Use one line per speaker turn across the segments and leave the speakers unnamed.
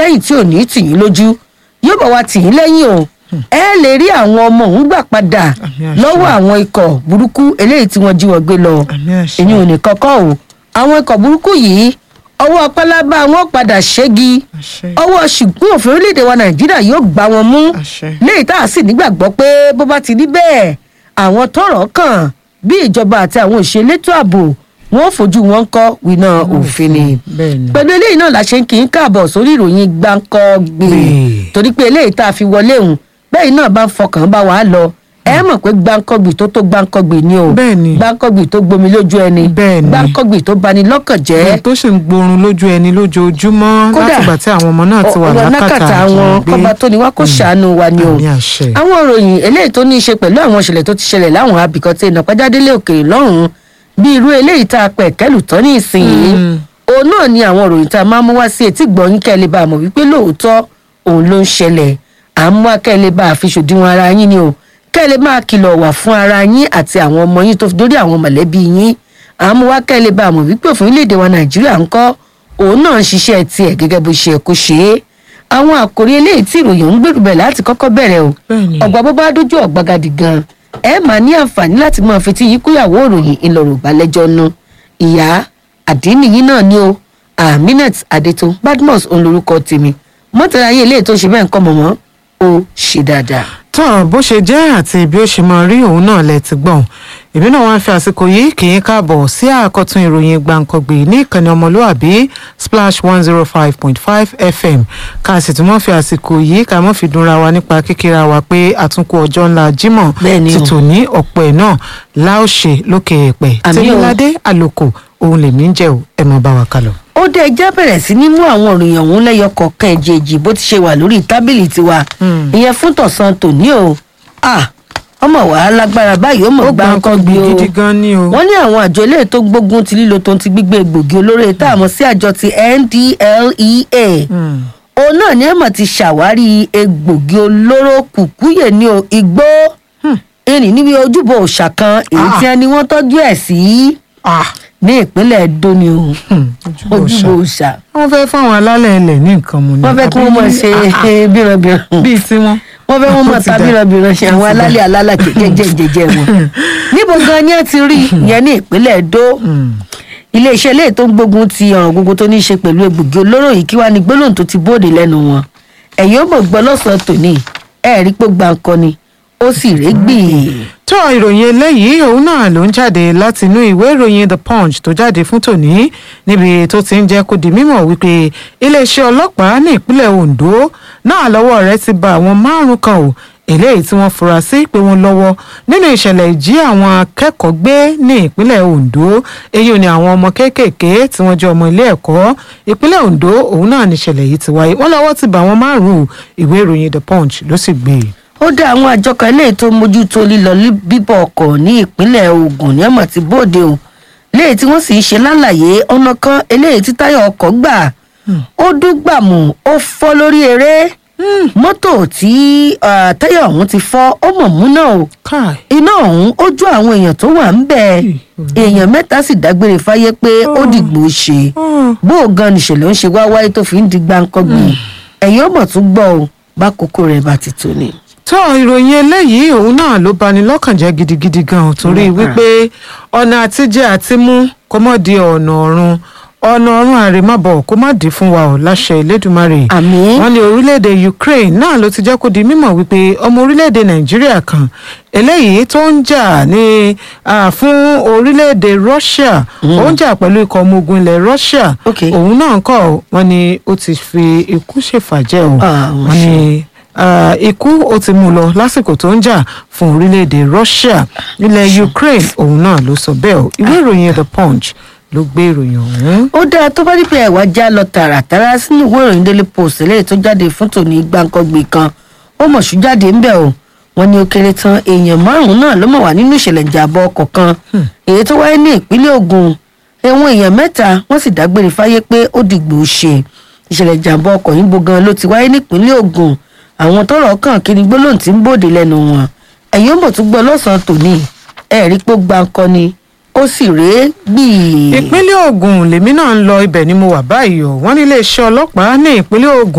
lẹ́yìn tí ò ní tì yín lójú yóò bá wa tì yín lẹ́yìn o ẹ lè rí àwọn ọmọ òun gbà padà
Àmì àṣẹ.
lọ́wọ́ àwọn ikọ̀ burúkú eléyìí tí wọ́n jí wọn gbé lọ
Àmì àṣẹ.
èyí ò ní kọ́kọ́ o àwọn ikọ̀ burúkú yìí ọwọ́ pálábá wọn padà ṣẹ́gi
àṣẹ
ọwọ́ ṣùgbọ́n òfin orílẹ̀-èdè wa nàìjíríà yóò gbá wọn mú
àṣẹ
léyìí tá a sì nígbàgbọ́ pé bó bá ti rí bẹ́ẹ̀ àwọn tọ́rọ̀ kàn bí ìjọba àti àwọn òṣèlétò ààbò wọn ò fojú wọn kọ́ wíná òfin ni
bẹ́ẹ̀ ni
pẹ̀lú eléyìí náà la ṣe ń kí n káàbọ̀ sórí ìròyìn gbáǹkọ́ gbé
Gbè.
torí pé eléyìí tá a fi wọlé òun bẹ́ẹ̀ náà bá ń fọkàn bá wàá lọ ẹ mọ̀ pé gbáǹkọ́ gbè tó tó gbáǹkọ́ gbè ni o
Bẹ́ẹ̀ ni.
gbáǹkọ́ gbè tó gbomi lójú ẹni
Bẹ́ẹ̀ ni.
gbáǹkọ́ gbè tó bani lọ́kàn jẹ́
tó sì ń gborun lójú ẹni lójoojúmọ́
Kódà,
látìgbà tí àwọn ọmọ náà ti wà
ọ̀rọ̀
lákàtà
àwọn
àjínigbé.
kọba tó ni wá kó ṣàánú wa ni o
àmì àṣẹ
àwọn ìròyìn eléyìí tó ní í ṣe pẹ̀lú àwọn ìṣẹ̀lẹ̀ tó ti ṣẹlẹ̀ láwọn abìkan tí ìnàpájádélé òkèèrè lọ́rùn bí irú eléyìí tá a pẹ̀ kẹ́lù tán ní ìsinyìí
Mm.
òun náà ni àwọn ìròyìn tá a máa mú wá sí etí gbọ̀nyìn kẹ́lẹ́ bá a mọ̀ wípé lóòótọ́ òun ló ń ṣẹlẹ̀ à ń mú akẹ́lẹ́ bá a fi ṣòdiwọ̀n ara yín ni o kẹ́lẹ́ máa kìlọ̀ wà fún ara yín àti àwọn ọmọ yín tó fi dórí àwọn mọ̀lẹ́bí yín à ń mú wá kẹ́lẹ́ bá a mọ̀ wípé òfin orílẹ̀-èdè wa nàìjíríà ń kọ́ òun náà ń ṣiṣẹ́ tiẹ̀ gẹ́gẹ́ bó ṣe yẹ kó ṣe é àwọn àkòrí eléyìí tí ìròyìn ń gbèrú bẹ̀ láti kọ́kọ́ bẹ̀rẹ̀ o
Bẹ́ẹ̀ni.
ọgbà bó bá dójú ọ̀gbagadì gan ẹ máa ní àǹfààní láti máa fetí yín kúyàwó ìròyìn ìlọrọ̀ balẹ̀jọ́ nu ìyá àdínìyín náà ni o aminat adeto badmus òun lorúkọ tèmi mọ́tàlá yín eléyìí tó ṣe bẹ́ẹ̀ ń kọ́ mọ̀mọ́ ó ṣe dáadáa.
tọ́ bó ṣe jẹ́ àti bí ó ṣe máa rí òun náà lẹ ti gbọ̀n èmi náà wá ń fi àsìkò yìí kì í káàbọ̀ sí àkọ́tún ìròyìn gbàǹkangbè ní ìkànnì ọmọlúàbí splash one zero five point five fm ká sì tún mọ́ fi àsìkò yìí ká mọ́ fi dúnra wa nípa kíkíra wa pé àtúnkù ọjọ́ ńlá jímọ̀
Bẹ́ẹ̀ni o.
ti tò ní ọ̀pọ̀ ẹ̀ náà láòṣe lókè èèpẹ̀
Àmì o.
tèmíládé àlòkò òun lèmi ń jẹ́ ò ẹ̀ mọ́ bá wa kálọ̀.
ó dé ẹjá bẹ̀rẹ̀ sí ní mú àwọn òròyìn ọ̀hún lẹ́yọ kọ̀ọ̀kan ẹ̀jẹ̀jì bó ti ṣe wà lórí tábìlì tiwa
Hmm.
ìyẹn fún tọ̀sán tòní o Ah, ọmọ wàá lágbára báyìí ó mọ̀
ó
gbá
gbà
ń kọ́
nǹkan
gbé o
gidi gan ni o.
wọ́n ní àwọn àjọ eléyìí tó gbógun ti lílo tó ń ti gbígbé egbògi olóró tá a mọ̀ sí àjọ ti ndlea
Hmm.
òun náà ni ẹ̀mọ̀ ti ṣàwárí egbògi olóró kùkúyè ní o igbó ìrìn níbi ojúbọ òòṣà kan èyí
Ah.
tí ẹni wọ́n tọ́jú ẹ̀ sí
Ah,
ní ìpínlẹ̀ edo ni o
hmm, ojúbọ
ojúbọ
òòṣà.
òòṣà
wọ́n fẹ́ fáwọn alálẹ̀ ilẹ̀ ní nǹkan mu ni.
wọ́n fẹ́ kí wọ́n mọ̀ ṣe
Ah, ah,
bírànbíràn
bíi tiwọn.
wọ́n fẹ́ wọ́n mọ̀
Ó ti
ta
dà.
bírànbíràn ṣe
Ó
àwọn
ti dà.
alálẹ̀ alálẹ̀ jẹjẹjẹjẹ wọn níbo gan ni ẹ ti rí ìyẹn ní ìpínlẹ̀ edo
Hmm.
iléeṣẹ́ ilé tó ń gbógun ti ọ̀ràn gbogbo tó ní í ṣe pẹ̀lú egbògi olóró yìí kí wàá ní gbólóhùn tó ti bóde lẹ́nu wọn ẹ̀yin ó mọ̀ gbọ́ lọ́sàn-án tòní ẹ̀ rí pé gbàǹkan ni ó sì régbì.
tó ìròyìn eléyìí òun náà ló ń jáde láti inú ìwé ìròyìn the punch tó jáde fún tòní níbi tó ti ń jẹ́ kó di mímọ̀ wípé iléeṣẹ́ ọlọ́pàá ní ìpínlẹ̀ ondo náà lọ́wọ́ rẹ̀ ti ba àwọn márùn kan o eléyìí tí wọ́n fura sí pé wọ́n lọ́wọ́ nínú ìṣẹ̀lẹ̀ ìjí àwọn akẹ́kọ̀ọ́ gbé ní ìpínlẹ̀ ondo èyí ni àwọn ọmọ kéékèèké tí wọ́n jẹ́ ọmọ ilé ẹ̀kọ́ ìpínlẹ̀ ondo òun náà ní ìṣẹ̀lẹ̀ yìí ti wáyé wọ́n lọ́wọ́ ti bá àwọn márùn-ún ìwé ìròyìn the punch ló sì gbé e.
ó dá àwọn àjọ kan eléyìí tó mójútó lílọ lí- bíbọ̀ ọkọ̀ ní ìpínlẹ̀ ogun ní ọmọ tí bóde o léyìí tí wọ́n sì ń ṣe lálàyé ọ̀nà kan eléyìí tí táyà ọkọ̀ gbà ó dúgbàmù ó fọ́ lórí eré mọ́tò tí ah, táyà ọ̀hún ti fọ́ ó mọ̀ mú náà o
káì
iná ọ̀hún ó jó àwọn èèyàn tó wà ń bẹ̀ èèyàn mẹ́ta sì dágbére fáyé pé ó dìgbò ṣe bó o gan nìṣẹ̀lẹ̀ ń ṣe wá wáyé tó fi ń di gbáǹkọ́gbì ẹ̀yin ó mọ̀ tún gbọ́ o bá kókó rẹ̀ bá ti tó ni.
tó ìròyìn eléyìí òun náà ló bani lọ́kàn jẹ́ gidigidi gan torí wípé ọ̀nà àtijẹ́ àti mú kó mọ̀ di ọ̀nà ọ̀run ọ̀nà ọ̀run àrèmábọ̀ kó má dì fún wa ọ̀ láṣẹ ìlédùmarè
àmín
wọ́n ní orílẹ̀-èdè ukraine náà ló ti jẹ́ kó di mímọ̀ wípé ọmọ orílẹ̀-èdè nàìjíríà kan eléyìí tó ń jà ní ah, fún orílẹ̀-èdè russia ó ń jà pẹ̀lú ikọ̀ ọmọ ogun ilẹ̀ russia
Ok.
òun náà kọ́ wọ́n ní ó ti fi ikú ṣèfàjẹ́ o
Ah, wọ́n
wọ́n ní ah, ikú ó ti mú lọ lásìkò tó ń jà fún orílẹ̀-èdè russia ilẹ̀ ukraine òun náà ló sọ bẹ́ẹ̀ o ìwé ìròyìn the punch ló gbé ìròyìn ọ̀hún.
ó dáa tó bá dípẹ́ ẹ̀wá já lọ tààràtàrà sínú ìwé ìròyìn daily post eléyìí tó jáde fún tòní gbàǹkangbè kan ó mọ̀ṣú jáde ńbẹ̀ o wọ́n ní ó kéré tán èèyàn márùn-ún náà ló mọ̀ wá nínú ìṣẹ̀lẹ̀ ìjàmbá ọkọ̀ kan èyí tó wáyé ní ìpínlẹ̀ ogun ẹ̀wọ̀n èèyàn mẹ́ta wọ́n sì dágbére fáyé pé ó dìgbò ṣe ìṣẹ̀lẹ̀ ìjàmbá ọkọ̀ yìí bo gan ló ti wáyé nípínlẹ̀ ogun àwọn tọrọ kàn kí ni gbólóhùn tí ń bòde lẹ́nu wọn ẹ̀yin ó mọ̀ tún gbọ́ lọ́sàn-án tòní ẹ̀rí pé ó gbàǹkan ni ó sì rèé gbìí.
ìpínlẹ̀ ogun lèmi náà ń lọ ibẹ̀ ni mo wà báyìí o wọ́n ní iléeṣẹ́ ọlọ́pàá ní ìpínlẹ̀ ogun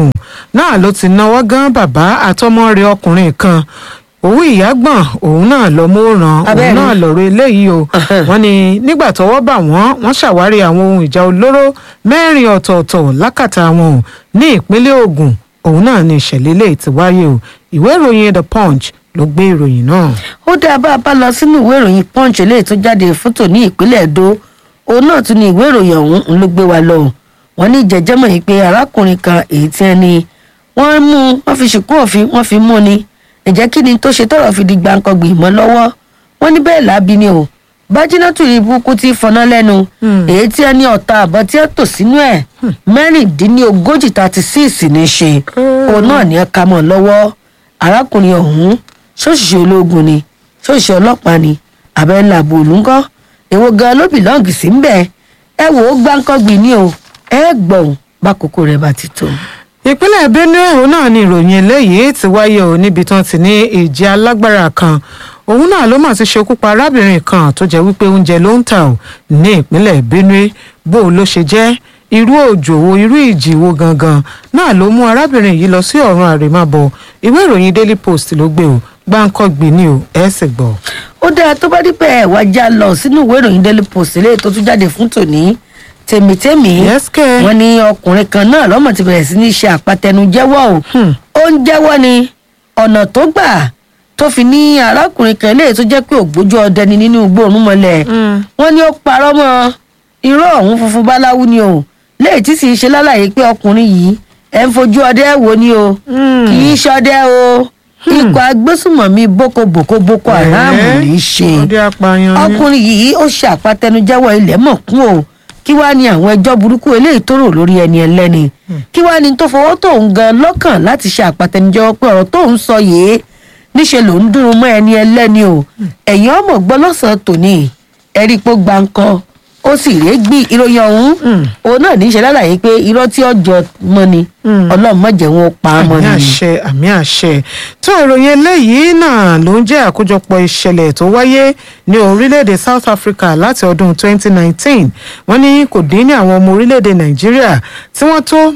náà ló ti náwó gán bàbá àtọmọ rẹ̀ ọkùnrin kan òwú ìyágbọ̀n òun náà lọ mọ́ràn òun
Abẹ́rẹ́.
náà lọ̀rọ̀ eléyìí o wọ́n ní nígbà tọ́wọ́ bà wọ́n wọ́n ṣàwárí àwọn ohun ìjà olóró mẹ́rin ọ̀tọ̀ọ̀tọ̀ lákàtà wọn o ní ìpínlẹ̀ Ògùn òun náà ní ìṣẹ̀lẹ̀ eléyìí ti wáyé o ìwé ìròyìn The Punch ló gbé ìròyìn náà.
ó dá bá a bá lọ sínú ìwé ìròyìn punch eléyìí tó jáde fótó ní ìpínlẹ̀ Èdó òun náà tún ní ìwé ìròyìn ọ̀hún ń ló gbé wa lọ wọ́n ní jẹjẹmọ yìí pé arákùnrin kan èyí tí ẹni wọ́n mú wọ́n fi ṣìkún òfin wọ́n fi mú ni ìjẹ́ kí ni tó ṣe tọrọ fi di gbàǹkangbì mọ́ lọ́wọ́ wọ́n ní bẹ́ẹ̀ lábí ni o bájínátù rí burúkú tí fọná lẹ́nu èyí tí ẹni ọ̀tá àbọ̀ tí ẹ tò sínú ẹ̀ mẹ́rìndínlógójì thirty six ní í ṣe òun náà ní ẹ ká mọ́ lọ́wọ́ arákùnrin ọ̀hún ṣòṣìṣẹ́ ológun ni ṣòṣìṣẹ́ ọlọ́pàá ni abẹ́ńlá bòlúńkọ́ èwo gan ló bìlọ́ọ̀gì sí ń bẹ̀ ẹ wò ó gbáǹkọ́gbì ni o ẹ gbọ̀n bákòókò rẹ̀ bá ti tó.
ìpínlẹ̀ benue òun náà ni ìròyìn eléyìí ti wáyé o níbi tán ti ní ìjì alágbára kan òun náà ló mà ti ṣekú pa arábìnrin kan tó jẹ́ wípé oúnjẹ ló ń tà ò ní ìpínlẹ̀ benue bó o ló ṣe jẹ́ irú òjò wo irú ìjì wo gangan náà ló mú arábìnrin yìí lọ sí ọ̀run àrèmábọ̀ ìwé ìròyìn daily post ló gbé o gbáǹkọ́gbìn ni o ẹ̀ sì gbọ́.
ó dáa tó bá dípẹ́ wá já lọ sínú ìwé ìròyìn daily post eléyìí tó tún jáde fún tòní tèmítèmí
Yes, kẹ́.
wọn ní ọkùnrin kan náà lọ́mọ ti bẹ̀rẹ̀ sí ní ṣe àpatẹnujẹ́wọ́ o ó ń jẹ́wọ́ ni ọ̀nà tó gbà tó fi ní arákùnrin kan eléyìí tó jẹ́ pé ògbójú ọdẹ ni nínú igbó òrùnmọ̀lẹ̀ wọ́n ní ó parọ́ mọ́ irọ́ ọ̀hún funfun báláwú ni o léyìí tí sì ń ṣe lálàyé pé ọkùnrin yìí ẹ̀ ń fojú ọdẹ wò ni o kì í ṣọdẹ o ikọ̀ agbésùmọ̀mí boko boko boko haram
Ẹ̀ẹ́,
ní í ṣe
ọdẹ apààyàn ni.
ọkùnrin yìí ó ṣe àpatẹnujẹ́wọ́ ilẹ̀ mọ̀ kún o kí wàá ní àwọn ẹjọ́ burúkú eléyìí tó rò lórí ẹni ẹlẹ́ni kí wàá ní tó fọwọ́ tó ń gan lọ́kàn láti ṣe àpatẹnujẹ́wọ́ pé ọ̀rọ̀ tó ń sọ yìí níṣẹ́ ló ń dúró mọ́ ẹni ẹlẹ́ni o ẹ̀yin ọmọ gbọ́ lọ́sàn-án tòní ẹ̀rí pé gbáǹkọ́ ó sì régbì ìròyìn ọ̀hún òun náà ní í ṣe lálàyé pé irọ́ tí ọjọ́ mọ́ ni ọlọ́run má jẹ́ wọn ó pa á mọ́
àmì
ni.
àṣẹ àmì àṣẹ tó ìròyìn eléyìí náà ló ń jẹ́ àkójọpọ̀ ìṣẹ̀lẹ̀ tó wáyé ní orílẹ̀-èdè South Africa láti ọdún 2019 wọ́n ní kò dín ní àwọn ọmọ orílẹ̀-èdè Nàìjíríà tí wọ́n tó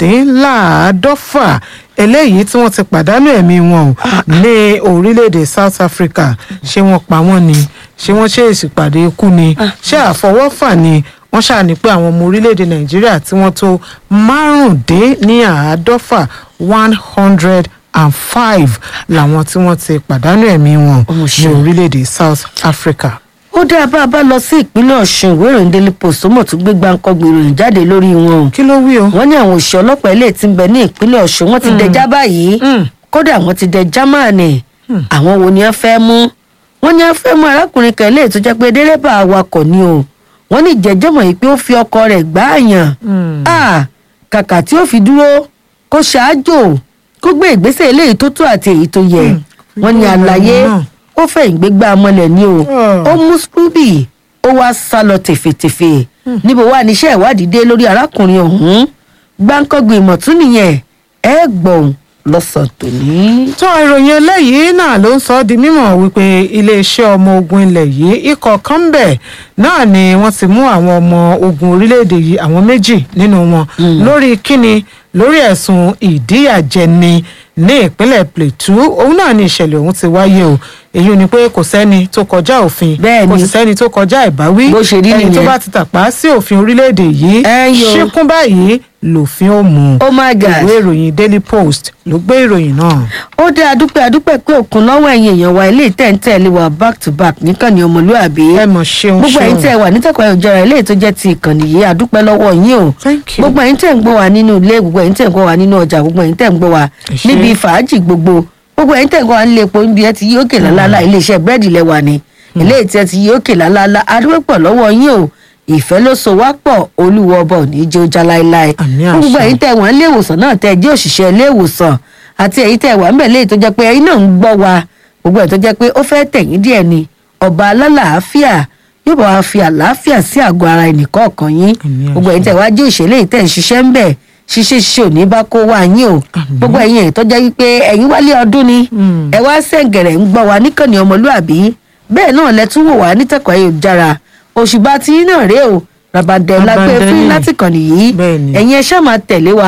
márùndínláàádọ́fà eléyìí tí wọ́n ti pàdánù ẹ̀mí wọn o ní orílẹ̀-èdè South Africa ṣé wọ́n pa wọ́n ni ṣé wọ́n ṣe èsì pàdé ikú ni ṣé àfọwọ́fà ni wọ́n ṣàní pé àwọn ọmọ orílẹ̀-èdè nàìjíríà tí wọ́n tó márùndínláàádọ́fà one hundred and five làwọn tí wọ́n ti pàdánù ẹ̀mí wọn
Ọmọ
ní
ṣe.
orílẹ̀-èdè south africa.
ó dá bá a bá lọ sí ìpínlẹ̀ ọ̀ṣun ìwé ìròyìn daily post ó mọ̀ tó gbé gbáǹkọ́gbì ìròyìn jáde lórí wọn o
kí ló wí o.
wọ́n ní àwọn òṣìṣẹ́ ọlọ́pàá ilé tí ń bẹ ní ìpínlẹ̀ ọ̀ṣun wọ́n ti dẹjá báyìí
Mm.
kódà wọ́n ti dẹ jámánì àwọn wo ni wọ́n fẹ́ mú wọ́n ní wọ́n fẹ́ mú arákùnrin kan ilé tó jẹ́ pé dẹ́rẹ́bà awakọ̀ ni o wọ́n ní ìjẹ́jọ́mọ̀ yìí pé ó fi ọkọ rẹ̀ gbáàyàn Ah, kàkà tí ó fi dúró kó ṣáájò kó gbé ìgbésẹ̀ eléyìí tó tó àti èyí tó yẹ wọ́n ní àlàyé
náà.
ó fẹ́ ìgbégbá ọmọlẹ̀ ni o
Ah.
ó mú scooby ó wá sá lọ tèfètèfè níbo wà níṣẹ́ ìwádìí dé lórí arákùnrin ọ̀hún gbáǹkọ́gbìn ìmọ̀tún nìyẹn ẹ gbọ̀n lọ́sàn tòní.
tó ìròyìn eléyìí náà ló ń sọ ọ́ di mímọ̀ wípé iléeṣẹ́ ọmọ ogun ilẹ̀ yìí ikọ̀ kan ń bẹ̀ náà ni wọ́n ti mú àwọn ọmọ ogun orílẹ̀-èdè yìí àwọn méjì nínú wọn lórí kíni lórí ẹ̀sùn ìdíyàjẹni ní ìpínlẹ̀ plateau òun náà ni ìṣẹ̀lẹ̀ ọ̀hún ti wáyé o èyí ni pé kò sẹ́ni tó kọjá òfin
Bẹ́ẹ̀
kò
ni.
sì sẹ́ni tó kọjá ìbáwí
Bó ṣe rí
ẹni tó
nìyẹn.
bá ti tàpá sí òfin orílẹ̀-èdè yìí
Ẹ yo.
ṣíkún báyìí lòfin ó mú un
oh my god
ìwé ìròyìn daily post ló gbé ìròyìn náà.
ó dé adúpẹ́ adúpẹ́ pé òkun lọ́wọ́ ẹ̀yìn èèyàn wa ilé ìtẹ̀ǹtẹ̀lé wa back to back níkànnì ọmọlúàbí
ẹ mọ̀ ṣeun
gbogbo ẹ̀yin
ṣeun.
tẹ̀ wà nítẹ̀kọ̀ ayọ̀jára ilé tó jẹ́ ti ìkànnì yìí adúpẹ́ lọ́wọ́ yín o
Thank you.
gbogbo ẹ̀yin tẹ̀ ń gbọ́ wa nínú ilé gbogbo ẹ̀yin tẹ̀ ń gbọ́ wa nínú ọjà gbogbo ẹ̀yin tẹ̀ ń gbọ́ wa
Ẹ ṣé.
níbi fàájì gbogbo gbogbo ẹ̀yin tẹ̀ ń gbọ́ wa nílé epo níbi ẹ ti yí òkè lálálá iléeṣẹ́ búrẹ́dì lẹ́wà ni ilé ìtẹ́ ti yí òkè lálálá adúpẹ́ pọ̀ lọ́wọ́ yín o ìfẹ́ ló so wá pọ̀ olúwo ọba ò ní jẹ́ ó já láéláé
Àmín
fún gbogbo
àṣẹ.
ẹ̀yin tẹ̀ wọ́n ilé ìwòsàn náà tẹ̀ jẹ́ òṣìṣẹ́ ilé ìwòsàn àti èyí tẹ̀ wà ń bẹ̀ léyìí tó jẹ́ pé ẹ̀yin náà ń gbọ́ wa gbogbo ẹ̀ tó jẹ́ pé ó fẹ́ tẹ̀yìn díẹ̀ ni ọba alálàáfíà yóò bá wa fi àlàáfíà sí àgọ́ ara ẹnìkọ̀ọ̀kan yín
Àmín
gbogbo ẹ̀yin tẹ̀ wá jẹ́ òṣèlè yìí tẹ̀ ń ṣiṣẹ́ ń bẹ̀ ṣiṣẹ́ ṣiṣẹ́ ò ní bá kó wá yín o gbogbo ẹ̀yin èyí tó jẹ́ wípé ẹ̀yin wálé ọdún ni
Mm.
ẹ wá sẹ̀ǹgẹ̀rẹ̀ ń gbọ́ wa níkànnì ọmọlúàbí bẹ́ẹ̀ náà lẹ tún wò wá nítẹ̀kọ̀ ayélujára òṣùbà tí yín náà rèé o ràbàdàn lágbé
Ràbàndẹ̀
fún yín
ni.
láti kàn nìyí
Bẹ́ẹ̀ ni.
ẹ̀yin ẹ ṣáà máa tẹ̀lé wa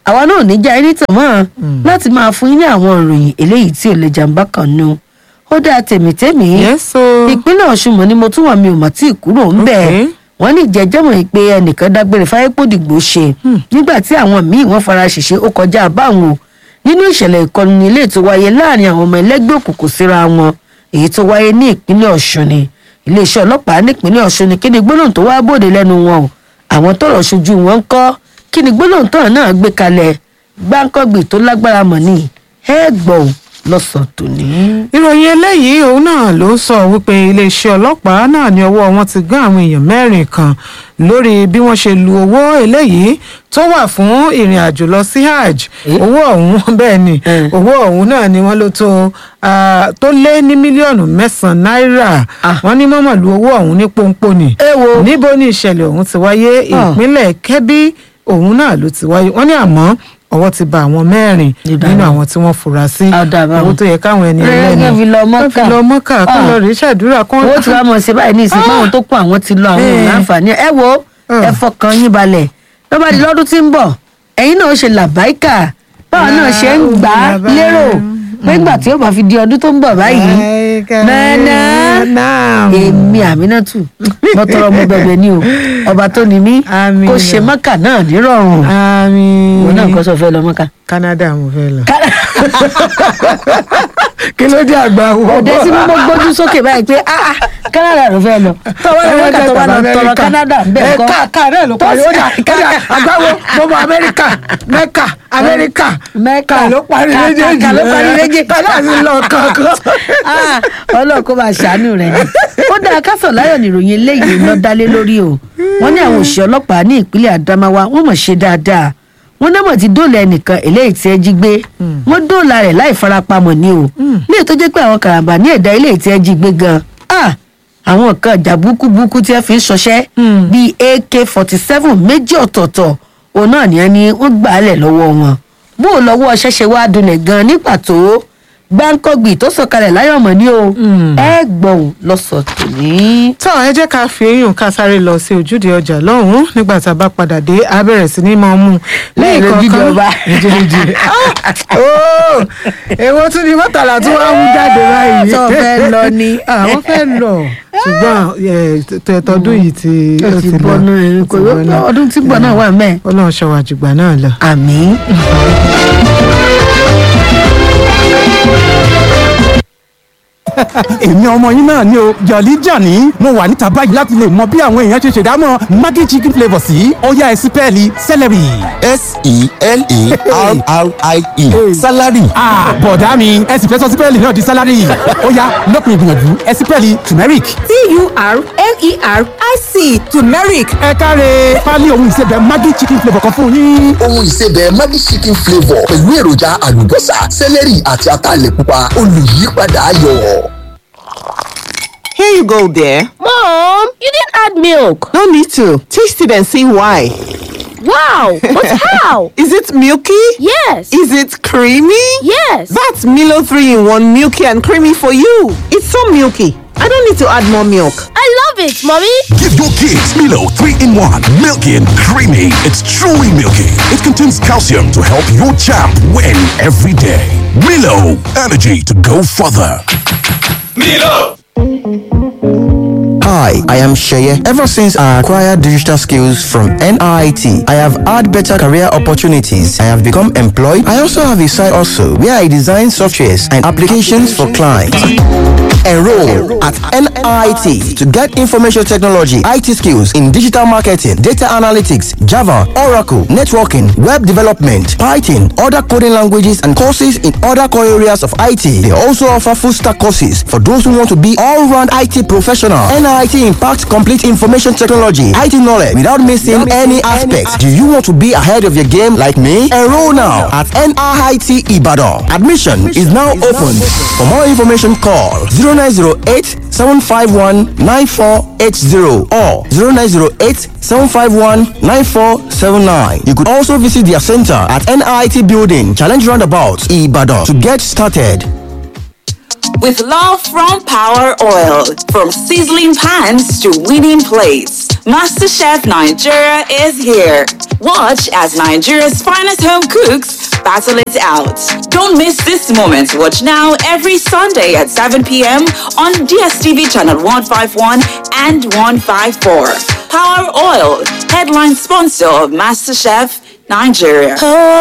àwa náà ò ní já ẹni tàn mọ́ láti máa fún yín ní àwọn ìròyìn eléyìí tí ò lè jàǹbá kan nu ó dáa tèmítèmí
yes o.
ìpínlẹ̀ ọ̀ṣun mọ̀ ni mo tún wà mí ò mà tí ì kúrò ń bẹ̀
Okay.
wọ́n ní ìjẹ́jẹ́mọ̀ pé ẹnìkan dágbére fáyépòdìgbò ṣe nígbà tí àwọn míì wọ́n fara ṣèṣe ó kọjá báwọn o nínú ìṣẹ̀lẹ̀ ìkọlù ní ilé tó wáyé láàrin àwọn ọmọ ẹlẹ́gbẹ́ òkùnkùn síra wọn èyí tó wáyé ní ìpínlẹ̀ ọ̀ṣun ni iléeṣẹ́ ọlọ́pàá nípínlẹ̀ ọ̀ṣun ni kí ni gbólóhùn tó wá bòde lẹ́nu wọn o àwọn tọrọ ṣojú wọn ń kọ́ kí ni gbólóhùn tọrọ náà gbé kalẹ̀ gbáǹkọ́gbì tó lágbára mọ̀ ní ẹ gbọ́ ò lọ́sàn tòní.
ìròyìn eléyìí òun náà ló sọ wípé iléeṣẹ́ ọlọ́pàá náà ní ọwọ́ wọn ti gán àwọn èèyàn mẹ́rin kan lórí bí wọ́n ṣe lu owó eléyìí tó wà fún ìrìn àjò lọ sí hajj
Eh?
owó ọ̀hún bẹ́ẹ̀ ni
Eh.
owó ọ̀hún náà ni wọ́n ló tó ah, tó lé ní mílíọ̀nù mẹ́sàn-án náírà
Ah.
wọ́n ní mọ́mọ́ lu owó ọ̀hún ní pọ́npọ́n ni
ẹ wo
níbo ni ìṣẹ̀lẹ̀ ọ̀hún ti wáyé
Ah.
ìpínlẹ̀ kẹ́bí òun náà ló ti wáyé wọ́n ní àmọ́ ọwọ́ ti ba àwọn mẹ́rin
Dídá
nínú
wọn.
àwọn tí wọ́n fura sí
Á dà báwọn.
owó tó yẹ káwọn ẹni
Ẹ,
ẹlẹ́ni
kán fi lọ
kán
Mọ́kà.
fi lọ mọ́kà kán
Ah.
lọ rí ṣàdúrà kán
owó tí wàá mọ̀ sí báyìí ní ìsìn pé àwọn tó kún àwọn ti lọ àwọn
Eh.
ò láǹfààní ẹ wo
Ah.
ẹ fọkàn yín balẹ̀ ló bá di lọ́dún tí ń bọ̀ ẹ̀yin náà ó ṣe làbáìkà báwa náà ṣe ń gbà á
Làbáìkà.
lérò pé ńgbà tí ó bá fi di ọdún tó ń bọ̀ báyìí mẹ́nà èmi àmínátù mo tọrọ mo bẹ̀bẹ̀ ni o ọba tó ní mí
Àmín.
kó ṣe mọ́kà náà nírọ̀rùn
àmín
òun náà kọ́ sọ fẹ́ lọ mọ́kà.
Canada mo fẹ́ lọ kí ló dé àgbà wọ
òde tí mo gbójú sókè báyìí pé ah ah Canada ló fẹ́ lọ tọwọ́ lọ mọ́kà tó wà lọ tọrọ Canada bẹ́ẹ̀ kọ́
ká ká náà ló parí ó dà kẹ́dà àgbáwo mo mọ Amẹ́ríkà Mẹ́kà Amẹ́ríkà
Mẹ́kà
ká ló parí
ká- ká-
méjèèjì
ká ló parí méjèèjì.
ká náà sì lọ kankan.
Ah, ọlọ́run kó máa ṣàánú rẹ̀ ni. ó dáa kásán láyọ̀ níròyìn eléyìí lọ dálé lórí o wọ́n ní àwọn òṣìṣẹ́ ọlọ́pàá ní ìpínlẹ̀ Adamawa wọ́n mọ̀ ṣe dáadáa wọ́n náà mọ̀ ti dóòlà ẹnìkan eléyìí tí ẹ jí gbé wọ́n dóòlà rẹ̀ láì farapamọ́ ni o ní ètò jẹ́ pé àwọn karambà ní ẹ̀dá eléyìí tí ẹ jí gbé gan ah àwọn nǹkan ìjà búkúbúkú tí ẹ fi ń ṣọṣẹ́ bíi AK forty seven méjì ọ̀tọ̀ọ̀tọ̀ òun náà ni ẹ ní wọ́n gbà á lẹ̀ lọ́wọ́ wọn bó o lọ́wọ́ ṣẹ̀ṣẹ̀ wá dunlẹ̀ gan ní pàtó gbáǹkọ́gbì tó sọ̀kalẹ̀ láyọ̀mọ̀ ni o ẹ gbọ̀n lọ́sọ̀ tòní.
tó ẹ jẹ́ ká fi eyín ká sáré lọ sí ojúde ọjà lọ́hùn-ún nígbà tá a bá padà dé a bẹ̀rẹ̀ sí ní máa mú un
Lẹ́yìn ojúde ọba.
ojúde ooo èwo tún ni mọ́tàlá tí wọ́n á mú jáde báyìí.
Tó fẹ́ lọ ni.
àwọn fẹ́ lọ ṣùgbọ́n ẹ, tẹ- tọdún yìí ti
ó ti bọ́ náà kò ọdún tí ń bọ̀ náà wà mẹ́ẹ̀.
ọlọ́run ṣọwọ́ àjùgbà náà lọ.
àmín.
èmi ọmọ yín náà ni o jọ̀lí jàní mo wà níta báyìí láti lè mọ bí àwọn èèyàn ṣe ṣèdámọ̀ maggi chicken flavour sí ọ̀yá ẹ̀sìpẹ́ẹ̀lì celery.
s-e-l-e-r-r-i-e salary
Ah, bọ̀dá mi ẹ sì fẹ́ sọ sípẹ́ẹ̀lì náà di sálárì ọ̀yá lọ́kùnrin ìgbìyànjú ẹ̀sìpẹ́ẹ̀lì turmeric.
t-u-r-m-e-r-i-c turmeric
ẹ káre pálí ohun ìsebẹ̀ maggi chicken flavour kan fún yín.
ohun ìsebẹ̀ Maggi chicken flavour pẹ̀lú èròjà àlùbọ́sà sẹ́lẹ̀rì àti ataalẹ̀ pupa olùyípadà ayọ̀.
Here you go, dear.
mom you didn't add milk
No need to. Taste it and see why.
wow but how
Is it milky?
yes
Is it creamy?
yes
That's Milo 3 in 1 milky and creamy for you. It's so milky. I don't need to add more milk.
i love it mommy
Give your kids Milo 3 in 1. Milky and creamy. It's truly milky. It contains calcium to help your champ win every day. Milo, energy to go further.
Hi, I am Sheye. Ever since I acquired digital skills from NIT, I have had better career opportunities. I have become employed. I also have a side also where I design softwares and applications for clients. Enroll at NIT to get information technology, IT skills in digital marketing, data analytics, Java, Oracle, networking, web development, Python, other coding languages, and courses in other core areas of IT. They also offer full stack courses for those who want to be all round IT professional. NIT impacts complete information technology, IT knowledge without missing any aspects. Do you want to be ahead of your game like me? Enroll now at NIT Ibadan. Admission is now open. For more information, call 0908 751 9480 or 0908 751 9479. You could also visit their center at NIT Building, Challenge Roundabout, Ibadan to get started.
with love from Power Oil. From sizzling pans to winning plates, MasterChef Nigeria is here. Watch as Nigeria's finest home cooks battle it out. Don't miss this moment. Watch now every Sunday at 7 p.m. on DSTV channel 151 and 154. Power Oil, headline sponsor of MasterChef Nigeria.